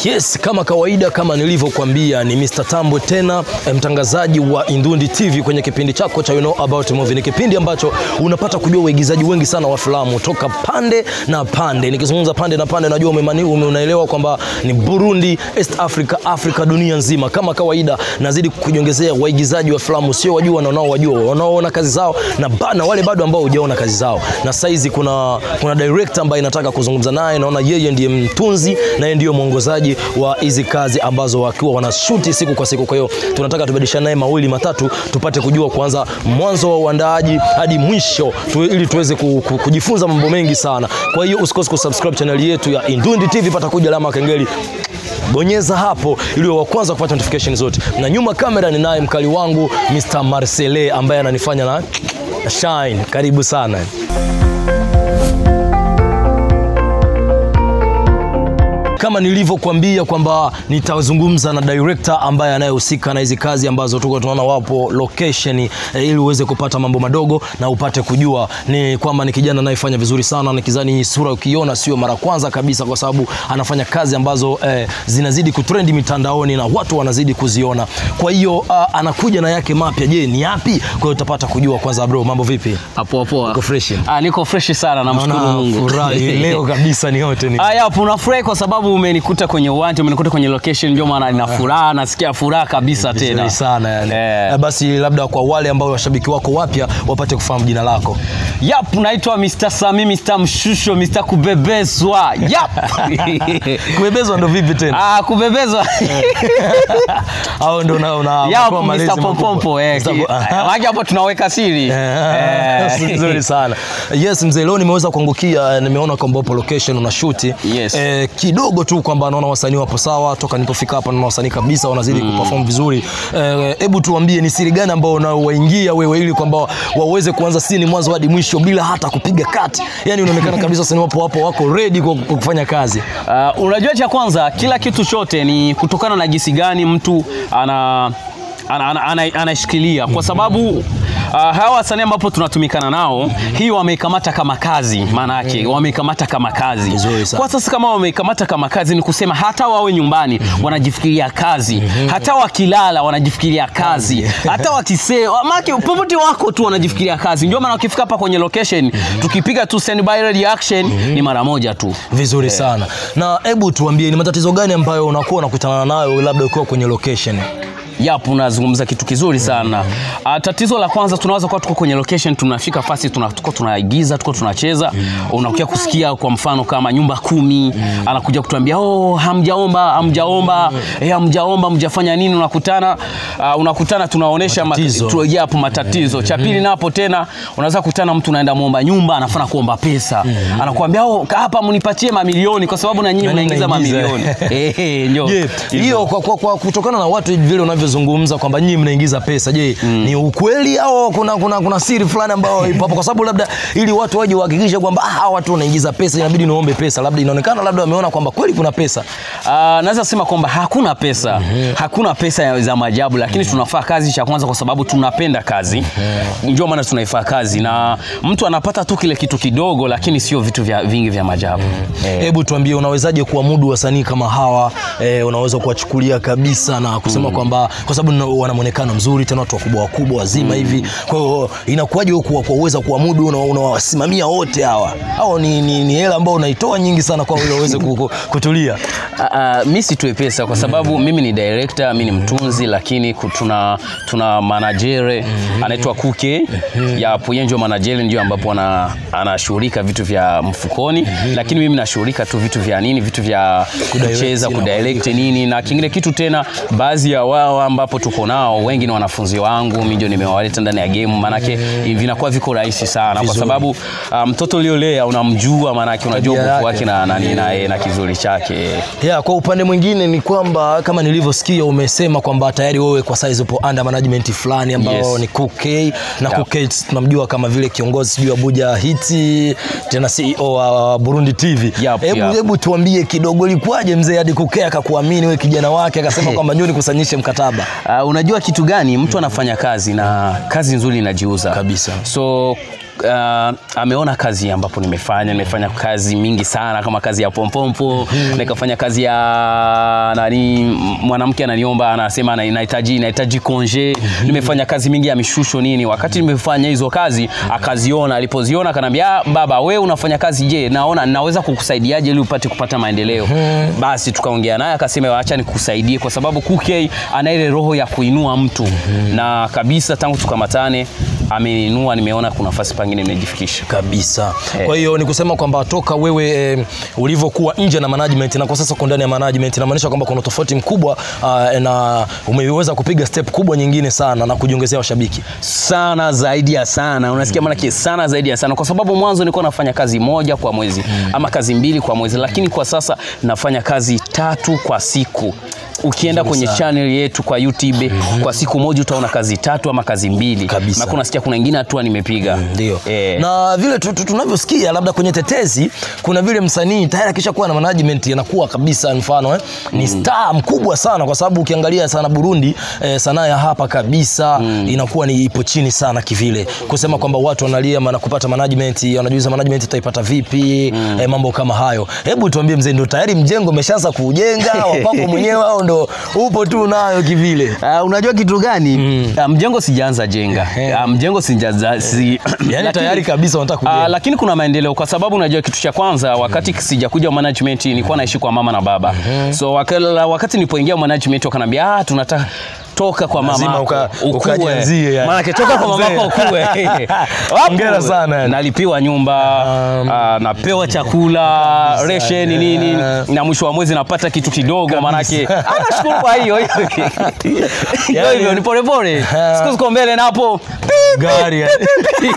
Yes, kama kawaida, kama nilivyokuambia ni Mr. Tambwe tena eh, mtangazaji wa Indundi TV kwenye kipindi chako cha you know about movie. Ni kipindi ambacho unapata kujua waigizaji wengi sana wa filamu toka pande na pande. Nikizungumza pande na pande, najua umemani ume unaelewa kwamba ni Burundi, East Africa, Afrika, dunia nzima. Kama kawaida, nazidi kujiongezea waigizaji wa filamu, sio wajua na wanaowajua, wanaoona kazi zao na, ba, na wale bado ambao hujaona kazi zao. Na saizi kuna kuna director ambaye nataka kuzungumza naye, naona yeye ndiye mtunzi na yeye ndiyo mwongozaji wa hizi kazi ambazo wakiwa wanashuti siku kwa siku. Kwa hiyo tunataka tubadilishane naye mawili matatu, tupate kujua kwanza mwanzo wa uandaaji hadi mwisho tu, ili tuweze ku, ku, kujifunza mambo mengi sana. Kwa hiyo usikose kusubscribe channel yetu ya Indundi TV, pata kuja alama ya kengele bonyeza hapo ili wa kwanza kupata notification zote. Na nyuma kamera ni naye mkali wangu Mr. Marcele ambaye ananifanya na shine. Karibu sana. kama nilivyokuambia kwamba nitazungumza na director ambaye anayehusika na hizi kazi ambazo tuko tunaona wapo location eh, ili uweze kupata mambo madogo na upate kujua ni kwamba ni kijana anayefanya vizuri sana. Nikizani hii sura ukiona sio mara kwanza kabisa, kwa sababu anafanya kazi ambazo eh, zinazidi kutrendi mitandaoni na watu wanazidi kuziona. Kwa hiyo uh, anakuja na yake mapya. Je, ni yapi? Kwa hiyo utapata kujua. Kwanza bro, mambo vipi? Hapo poa. Uko fresh? Ah, niko fresh sana namshukuru Naona Mungu. furahi leo kabisa ni yote ni Ah, yapo unafurahi kwa sababu umenikuta kwenye uwanja, umenikuta kwenye location ndio maana nina furaha, nasikia furaha kabisa vizuri tena. sana yani. Eh. Eh, basi labda kwa wale ambao washabiki wako wapya wapate kufahamu jina lako. Yap, naitwa Mr. Sami, Mr. Mshusho, Mr. Kubebezwa. Yap. Kubebezwa ndo vipi tena? Ah, kubebezwa. Au ndo una una Yap, unapewa malezi Mr. makubwa? Pompompo eh. Mr. Po- ki- Wake hapo tunaweka siri. Eh, Eh. nzuri sana. Yes mzee, leo nimeweza kuangukia, nimeona kwamba upo location una shoot. Yes. Eh, kidogo tu kwamba naona wasanii wapo sawa, toka nilipofika hapa naona wasanii kabisa wanazidi kuperform vizuri. Eh, Hebu tuambie ni siri gani ambao unaowaingia wewe ili kwamba waweze kuanza sini mwanzo hadi mwisho bila hata kupiga kati. Yaani unaonekana kabisa wasanii wapo wapo wako ready kwa kwa kufanya kazi. Uh, unajua cha kwanza kila kitu chote ni kutokana na jinsi gani mtu ana ana- ana- ana- anaishikilia kwa sababu uh, hawa wasanii ambapo tunatumikana nao hii wameikamata kama kazi maana yake wameikamata kama kazi Vizuri sana. kwa sasa kama wameikamata kama kazi ni kusema hata wawe nyumbani wanajifikiria kazi hata wakilala wanajifikiria kazi hata wakisee maana popote wako tu wanajifikiria kazi ndio maana wakifika hapa kwenye location tukipiga tu standby reaction ni mara moja tu Vizuri sana. Na hebu tuambie ni matatizo gani ambayo unakuwa unakutana nayo labda ukiwa kwenye location? Yapo, unazungumza kitu kizuri sana. Uh, tatizo la kwanza tunaweza kuwa tuko kwenye location, tunafika fasi tuna, tuko tunaigiza tuko tunacheza unakuja kusikia kwa mfano kama nyumba kumi anakuja kutuambia oh, hamjaomba hamjaomba eh, hamjaomba mjafanya nini, unakutana uh, unakutana tunaonesha Matatizo. tu, yapo matatizo. Cha pili napo tena unaweza kutana mtu naenda muomba nyumba anafana kuomba pesa anakuambia oh, hapa mnipatie mamilioni kwa sababu na nyinyi Na mnaingiza mnaingiza. mamilioni eh, eh, ndio Je, hiyo kwa, kwa, kwa kutokana na watu vile unavyozungumza kwamba nyinyi mnaingiza pesa, je, ni ukweli au kuna, kuna, kuna siri fulani ambayo ipo hapo? Kwa sababu labda ili watu waje wahakikishe kwamba ah, hawa watu wanaingiza pesa, inabidi niombe pesa, labda inaonekana labda wameona kwamba kweli kuna pesa. Uh, naweza sema kwamba hakuna pesa hakuna pesa ya- za maajabu lakini tunafaa kazi cha kwanza kwa sababu tunapenda kazi ndio maana tunaifaa kazi na mtu anapata tu kile kitu kidogo lakini sio vitu vya, vingi vya maajabu eh. Hebu tuambie, unawezaje kuamudu wasanii kama hawa eh, unaweza kuwachukulia kabisa na kusema kwamba kwa sababu na- wana muonekano mzuri tena watu wakubwa wakubwa wazima hivi, kwa hiyo inakuwaje wewe kuwa- kuweza kuamudu una- unawasimamia wote hawa au ni, ni, ni hela ambao unaitoa nyingi sana kwa ili waweze ku- ku- kutulia? Uh, uh, mi situe pesa kwa sababu mimi ni director, mi ni mtunzi, lakini ku- tuna, tuna manajere anaitwa Kuke yapo, yeye ndio manajere, ndio ambapo ana, anashughulika vitu vya mfukoni, lakini mimi nashughulika tu vitu vya nini, vitu vya Kudirect kucheza, na kudirect nini na kingine kitu tena, baadhi ya wao ambapo tuko nao wengi ni wanafunzi wangu, mimi ndio nimewaleta ndani ya game, maanake vinakuwa viko rahisi sana kwa Vizuri. sababu uh, mtoto uliolea unamjua, maanake unajua Tabia nguvu yake. wake na, na, na, na, na kizuri chake Yeah, kwa upande mwingine ni kwamba kama nilivyosikia umesema kwamba tayari wewe kwa saizi upo under management fulani ambao Yes. ni Cook na Yeah. Cook tunamjua kama vile kiongozi sijui Abuja Hiti tena CEO wa Burundi TV. Yep, Hebu yep. hebu tuambie kidogo ilikuwaje mzee hadi Cook akakuamini wewe kijana wake akasema kwamba njoo nikusanyishe mkataba. Uh, unajua kitu gani mtu anafanya kazi na kazi nzuri inajiuza Kabisa. so uh, ameona kazi ambapo nimefanya nimefanya kazi mingi sana kama kazi ya pompompo nikafanya kazi ya nani m- mwanamke ananiomba anasema ana- nahitaji nahitaji konje nimefanya kazi mingi ya mishusho nini wakati nimefanya hizo kazi akaziona alipoziona akanambia "Ah, baba we unafanya kazi je naona naweza kukusaidiaje ili upate kupata maendeleo basi tukaongea naye akasema acha nikusaidie kwa sababu Kukei ana ile roho ya kuinua mtu na kabisa tangu tukamatane ameinua nimeona kuna nafasi pangine nimejifikisha kabisa Eh. kwa hiyo ni kusema kwamba toka wewe eh, ulivyokuwa nje na management na kwa sasa uko ndani ya management inamaanisha kwamba kuna tofauti mkubwa uh, na umeweza kupiga step kubwa nyingine sana na kujiongezea washabiki sana zaidi ya sana unasikia mm. maanake sana zaidi ya sana kwa sababu mwanzo nilikuwa nafanya kazi moja kwa mwezi mm. ama kazi mbili kwa mwezi lakini kwa sasa nafanya kazi tatu kwa siku ukienda Nzuri kwenye sana. channel yetu kwa youtube kwa siku moja utaona kazi tatu ama kazi mbili Kabisa. Maana unasikia kuna ingine hatua nimepiga ndio eh. na vile tu- tu- tunavyosikia labda kwenye tetezi kuna vile msanii tayari akisha kuwa na management anakuwa kabisa mfano eh, ni star mkubwa sana kwa sababu ukiangalia sana Burundi eh, sanaa ya hapa kabisa inakuwa ni ipo chini sana kivile kusema kwamba watu wanalia maana kupata management wanajiuliza management utaipata vipi eh, mambo kama hayo hebu tuambie mzee ndio tayari mjengo umeshaanza kuujenga wapako mwenyewe au ndo upo tu nayo kivile Uh, unajua kitu gani mm. uh, mjengo sijaanza jenga uh, mjengo sijaanza si, yani tayari kabisa wanataka Uh, kujenga lakini kuna maendeleo kwa sababu unajua kitu cha kwanza wakati sijakuja management nilikuwa naishi kwa mama na baba so wakala, wakati nilipoingia management wakanambia ah, tunataka toka kwa Lazima mama uka- ukajianzie, yani. maana toka kwa mama Mzee. ukue Wapo. Hongera sana, yani. nalipiwa nyumba Um, uh, napewa chakula resheni nini na mwisho wa mwezi napata kitu kidogo maanake ah, nashukuru kwa hiyo hiyo Yani- hivyo ni polepole Ah. siku ziko mbele napo gari yani.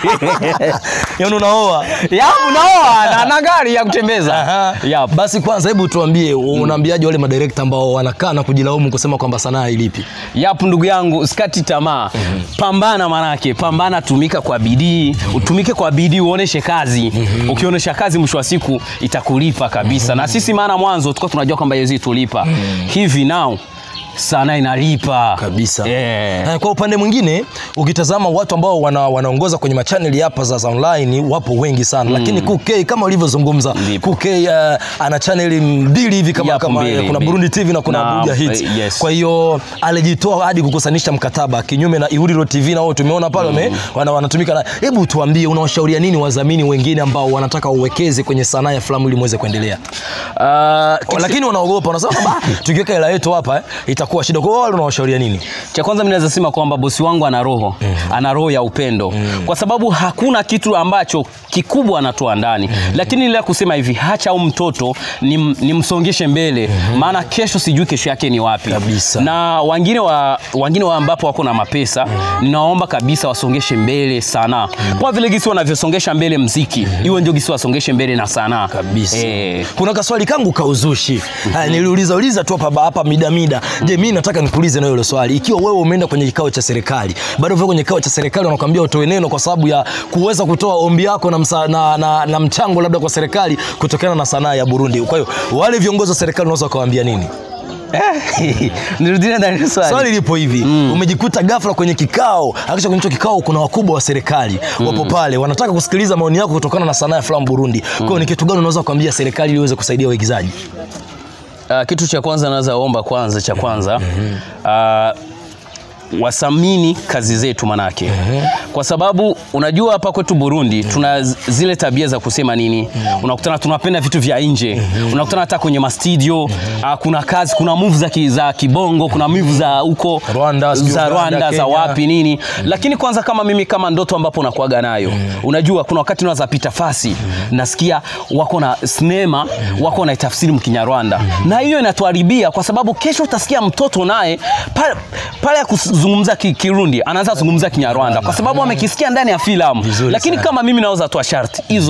yani unaoa ya unaoa na, na gari ya kutembeza Aha. Yap. basi kwanza hebu tuambie unaambiaje wale madirekta ambao wanakaa na kujilaumu kusema kwamba sanaa ilipi Yapo ndugu yangu, sikati tamaa. Pambana manake, pambana, tumika kwa bidii, utumike kwa bidii, uoneshe kazi. Ukionyesha kazi, mwisho wa siku itakulipa kabisa. Na sisi maana mwanzo tulikuwa tunajua kwamba yezi tulipa. Hivi now sana inalipa kabisa Yeah. Eh, kwa upande mwingine ukitazama watu ambao wana, wanaongoza kwenye machaneli hapa za, za online wapo wengi sana lakini Kukei kama ulivyozungumza Ndipo. Kukei uh, ana chaneli mbili hivi kama, Yapo kama mbili, kuna mbili. Burundi TV na kuna Na, Abuja Hit eh, yes. kwa hiyo alijitoa hadi kukusanisha mkataba kinyume na Ihuriro TV na wao tumeona pale wame wana, wanatumika na hebu tuambie unawashauria nini wadhamini wengine ambao wanataka uwekeze kwenye sanaa ya filamu ili muweze kuendelea Ah, Oh, lakini wanaogopa wanasema kwamba "Ah, tukiweka hela yetu hapa eh, itakuwa shida kwa hiyo wale unawashauria nini cha kwanza mimi naweza sema kwamba bosi wangu ana roho ana roho ya upendo kwa sababu hakuna kitu ambacho kikubwa anatoa ndani lakini ile ya kusema hivi hacha au mtoto nim- nimsongeshe mbele maana kesho sijui kesho yake ni wapi Kabisa. na wengine wa wengine wa ambapo wako na mapesa ninaomba kabisa wasongeshe mbele sanaa kwa vile gisi wanavyosongesha mbele mziki iwe ndio gisi wasongeshe mbele na sanaa kabisa eh, kuna kaswali kangu kauzushi haya niliuliza uliza tu hapa hapa mida mida je mimi nataka nikuulize na hilo swali ikiwa wewe umeenda kwenye kikao cha serikali bado vile kwenye kikao cha serikali wanakuambia utoe neno kwa sababu ya kuweza kutoa ombi yako na, msa, na, na, na mchango labda kwa serikali kutokana na sanaa ya Burundi kwa hiyo wale viongozi wa serikali unaweza ukawaambia nini nirudie ndani ya swali. swali lipo hivi umejikuta ghafla kwenye kikao akisha kwenye hicho kikao kuna wakubwa wa serikali wapo pale wanataka kusikiliza maoni yako kutokana na sanaa ya filamu Burundi kwa hiyo ni kitu gani unaweza kuambia serikali ili iweze kusaidia waigizaji Uh, kitu cha kwanza naweza omba kwanza cha kwanza uh, wasamini kazi zetu manake kwa sababu unajua hapa kwetu Burundi tuna z- zile tabia za kusema nini unakutana tunapenda vitu vya nje unakutana hata kwenye mastudio uh, kuna kazi kuna move za, ki, za kibongo kuna move za huko Rwanda, sijui za Uganda, Rwanda za Kenya. wapi nini lakini kwanza kama mimi kama ndoto ambapo nakuaga nayo unajua kuna wakati naweza pita fasi nasikia wako na sinema wako na tafsiri mkinyarwanda na hiyo inatuharibia kwa sababu kesho utasikia mtoto naye pale pale ya kuzungumza ki- kirundi anaanza kuzungumza kinyarwanda kwa sababu amekisikia ndani ya filamu Vizuri lakini sana. kama mimi naweza toa sharti hizo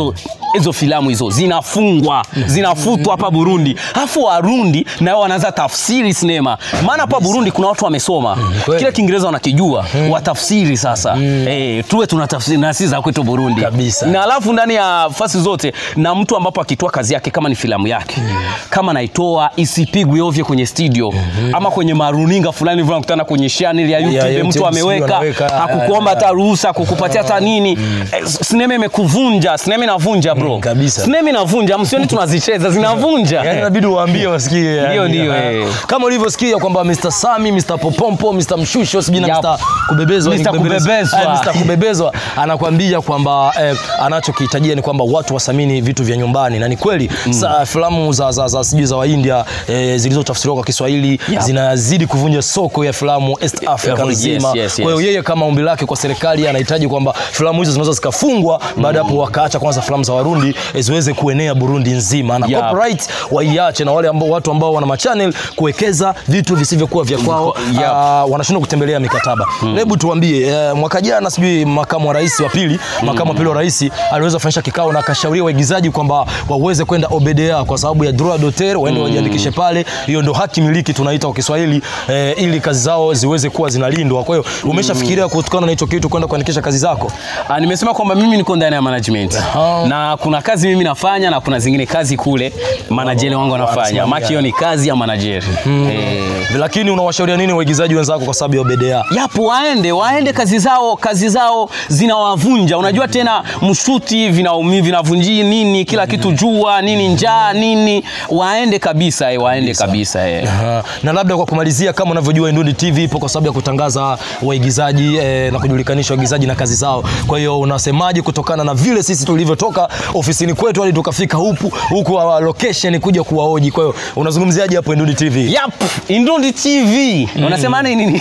hizo filamu hizo zinafungwa zinafutwa hapa Burundi, alafu Warundi nao wanaanza tafsiri sinema. Maana hapa Burundi kuna watu wamesoma kweli. kile Kiingereza wanakijua, watafsiri sasa. Eh, tuwe tunatafsiri na sisi za kwetu Burundi Kabisa. na alafu ndani ya fasi zote na mtu ambapo akitoa kazi yake kama ni filamu yake kama naitoa isipigwe ovyo kwenye studio ama kwenye maruninga fulani vile unakutana kwenye channel ya YouTube, YouTube, mtu sijui ameweka anaweka, hakukuomba hata ruhusa kukupatia hata nini eh, sinema imekuvunja sinema inavunja bro Mm, kabisa. sinema inavunja msioni tunazicheza zinavunja Yaani inabidi uwaambie wasikie. yani. Ndio, ndio, Ah. eh. Kama ulivyosikia kwamba Mr. Sami, Mr. Popompo, Mr. Mshusho, sijui na Yap. Mr. Kubebezwa, ni Mr. Kubebezwa. Ah, Mr. Kubebezwa anakwambia kwamba eh, anachokihitajia ni kwamba watu wasamini vitu vya nyumbani na ni kweli sa, filamu za, za, za sijui za Waindia eh, zilizotafsiriwa kwa Kiswahili Yap. zinazidi kuvunja soko ya filamu East Africa Yes, nzima. yes, Kwa hiyo yes. yeye kama ombi lake kwa serikali anahitaji kwamba filamu hizo zinaweza zikafungwa baada ya hapo wakaacha kwanza filamu za Warundi eh, ziweze kuenea Burundi nzima na Yep. copyright waiache na wale ambao watu ambao wana machannel kuwekeza vitu visivyokuwa vya kwao Yep. ah, wanashindwa kutembelea mikataba. Hebu tuambie eh, mwaka jana sijui makamu wa rais wa pili makamu wa pili wa rais aliweza kufanyisha kikao na akashauria waigizaji kwamba waweze kwenda Obedea kwa sababu ya droit d'auteur waende wajiandikishe pale. Hiyo ndo haki miliki tunaita kwa Kiswahili eh, ili kazi zao ziweze kuwa zinalindwa. Kwa hiyo umeshafikiria kutokana na hicho kitu kwenda kuandikisha kazi zako? Ah, nimesema kwamba mimi niko ndani ya management Aha. na kuna kazi mimi nafanya na kuna zingine kazi kule manajeri wangu wanafanya. wanasimamia. Maki hiyo ni kazi ya manajeri eh, Lakini unawashauria nini waigizaji wenzako kwa sababu ya Obedea? yapo waende waende kazi zao kazi zao zinawavunja unajua tena mshuti vinaumi vinavunji nini kila kitu jua nini njaa nini waende kabisa eh, waende kabisa eh. Aha. na labda kwa kumalizia, kama unavyojua Indundi TV ipo kwa sababu ya kutangaza waigizaji eh, na kujulikanisha waigizaji na kazi zao. Kwa hiyo unasemaje kutokana na vile sisi tulivyotoka ofisini kwetu hadi tukafika huku huku uh, location kuja kuwaoji? Kwa hiyo unazungumziaje hapo Indundi TV? Yap, Indundi TV unasema nini?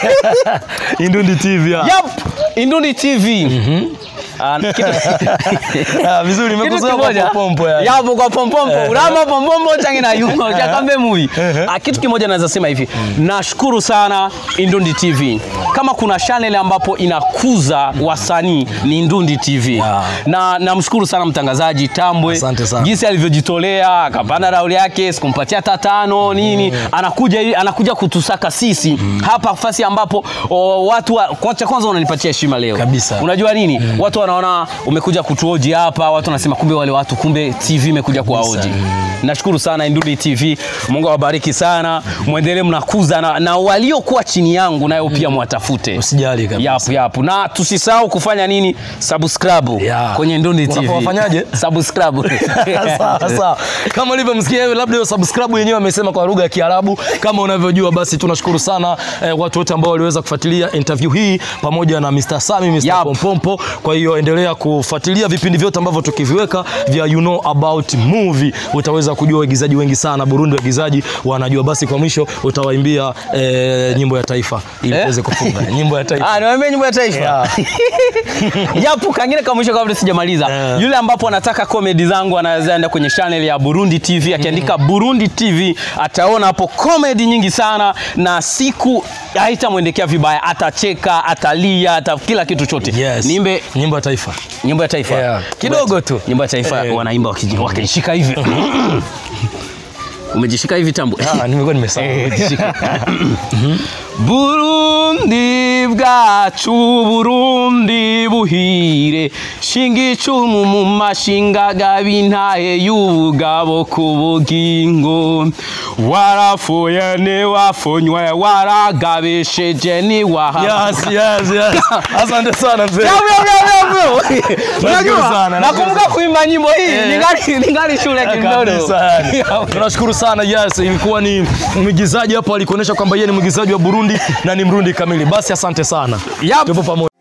Indundi TV. ya. Yap, Indundi TV Ah, kitu- Ah, vizuri kitu nimekuzoea kwa kimoja popompo yani. yapo kwa pompompo urama pompompo changi na yuma chakambe movie Ah, kitu kimoja naweza sema hivi nashukuru sana Indundi TV kama kuna channel ambapo inakuza wasanii ni Indundi TV Yeah. na namshukuru sana mtangazaji Tambwe Asante sana. jinsi alivyojitolea akapanda rauli yake sikumpatia hata tano nini anakuja ili- anakuja kutusaka sisi hapa fasi ambapo o, watu wa, kwanza kwanza unanipatia heshima leo Kabisa. unajua nini watu wanaona umekuja kutuoji hapa watu wanasema kumbe wale watu kumbe TV imekuja kuwaoji nashukuru sana Indundi TV Mungu awabariki sana mwendelee mnakuza na, na waliokuwa chini yangu nayo pia mwatafute Usijali kabisa. yapu yapu na tusisahau kufanya nini subscribe Yeah. kwenye Indundi TV Unafanyaje? subscribe sawa sawa kama ulivyomsikia yeye labda hiyo subscribe yenyewe amesema kwa lugha ya Kiarabu kama unavyojua basi tunashukuru sana eh, watu wote ambao waliweza kufuatilia interview hii pamoja na Mr. Sami Mr. Yap. Pompompo kwa hiyo endelea kufuatilia vipindi vyote ambavyo tukiviweka vya you know about movie utaweza kujua waigizaji wengi sana Burundi waigizaji wanajua basi kwa mwisho utawaimbia eh, nyimbo ya taifa ili Eh? tuweze kufunga nyimbo ya taifa Ah, niwaambie nyimbo ya taifa. Yeah. Yapo kangine kama mwisho kabla sijamaliza. Yeah. Yule ambapo anataka comedy zangu anaweza enda kwenye channel ya Burundi TV akiandika Burundi TV ataona hapo comedy nyingi sana na siku haitamwendekea vibaya, atacheka, atalia, ata kila kitu chote. Yes. Niimbe nyimbo ya taifa nyimbo ya taifa. Yeah. Kidogo tu. Nyimbo ya taifa Eh. wanaimba wakiji- wakijishika hivi. Umejishika hivi tambo. ah nimekuwa nimesahau Burundi bwacu Burundi buhire shinga icumu mu mashinga gabintaye y'ubugabo ku bugingo warafuye ntiwafonywe waragabesheje ntiwaha yes yes yes asante sana mzee Unajua, sana, nakumbuka nashukuru kuimba nyimbo hii Eh. ningali ningali shule kidogo kabisa yani. tunashukuru sana yes ilikuwa ni mwigizaji hapo alikuonyesha kwamba yeye ni mwigizaji wa Burundi na ni Mrundi kamili basi asante sana Yap. tupo pamoja